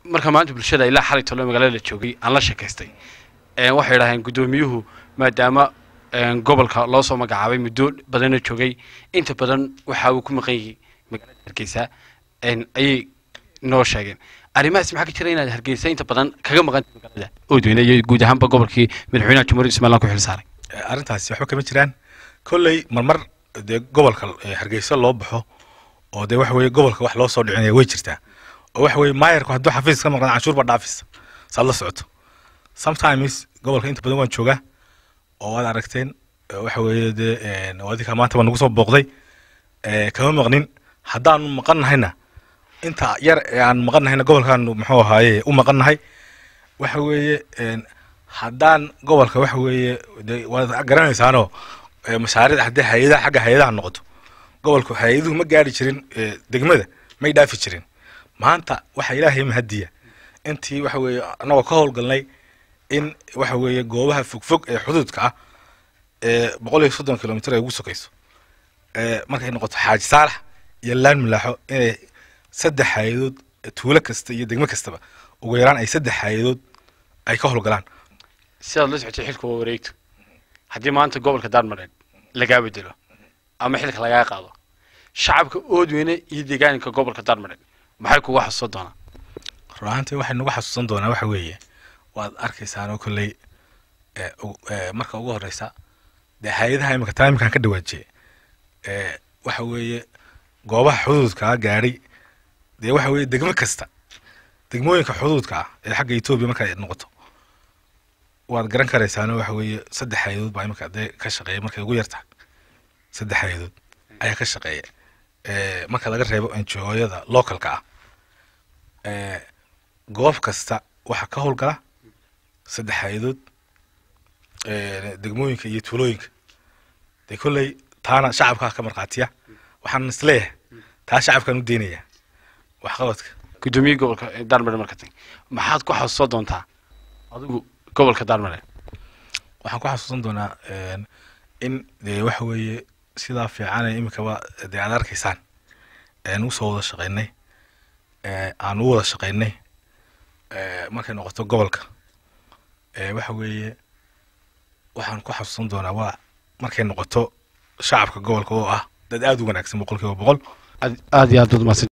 marka maanta bulshada ilaa xalay tolo magaalada la joogay aan la sheekaystay een, waxay idhaaheen guddoomiyuhu maadaama een, gobolka loo soo magacaabay muddo badanna joogay inta badan waxa uu ku maqan yahay magaalada hargeysa een, ayay noo sheegeen arrimahaas maxaa ka jira inaad hargeysa inta badan kaga maqan tahay magaalada oodweyne iyo guud ahaanba gobolkii madaxweynaha jamhuuriyadda somaliland ku xil saaray arrintaasi waxba kama jiraan kolley marmar dee gobolka eh, hargeysa loo baxo oo dee waxa weeye gobolka wax loo soo dhicinaya way jirtaa oo waxa weeye maayarku hadduu xafiis ka maqnaan canshuur baa dhaafis saad la socoto sometimes gobolka inta badan waan joogaa oo waad aragteen eh, waxa weeye dee eh, oo adinka maanta baa nagu soo booqday eh, kama maqnin haddaanu maqan nahayna inta yar ee aan maqan nahayna gobolkaanu muxuu ahaaye u maqan nahay waxa weeye een, haddaan gobolka waxa weeye de waad garanaysaanoo eh, mashaariicda haddii hay-adaha xagga hay-adaha noqoto gobolku hay-aduhu ma gaari jirin eh, degmada may dhaafi jirin maanta waxa ilaahay mahadiya intii waxa weeye annagoo ka howlgalnay in waxa weeye goobaha fogfog ee xuduudka ah ee boqol iyo soddon kilomitr ay ugu sokayso ee markay noqoto xaaji saalax iyo laan milaaxo inay saddex hay-adood tuulo kasta iyo degmo kastaba ugu yaraan ay saddex hay-adood ay ka howlgalaan sidaad la socotay xilka waa wareegto haddii maanta gobolka daarmareed lagaa bedelo ama xilka lagaa qaado shacabka oodweyne iyo deegaanka gobolka daarmareed maxay kuga xasuusan doonaan run ahaantii waxay nagu xasuusan doonaa waxa weeye waad arkaysaanoo kolley ee, u- ee, marka ugu horeysa dee hay-adaha imika taa iminkaan ka dhawaajiyey ee, waxa weeye goobaha xuduudkaa gaadhay dee waxa weeye degmo kasta degmooyinka xuduudka ah ee xagga etoobiya marka ay noqoto waad garan karaysaano waxa weeye saddex hay-adood baa imika dee ka shaqeeya markay ugu yartahay saddex hay-adood ayaa ka shaqeeya ee, marka laga reebo enjooyada localka ah ee, goob kasta waxaa ka howlgala saddex hay-adood ee, degmooyinka iyo tuulooyinka dee kolley taana shacabkaa ka markhaatiya waxaan isleeyahay taa shacabkaan u deynaya waxqabadka guddoomiye gobolka daarmareed marka tag maxaad ku xasuusan doontaa adigu gobolka daarmareed waxaan ku xasuusan doonaa een, in dee waxa weeye sidaa fiican ee iminkaba dee aad arkaysaan een usoo wada shaqaynay ee, aan u wada shaqaynay ee, markay noqoto gobolka ee, waxa weeye waxaan ku xasuusan doonaa waa markay noqoto shacabka gobolka oo ah dad aada u wanaagsan boqol kiiba boqol aad iyo aad baad umahadsan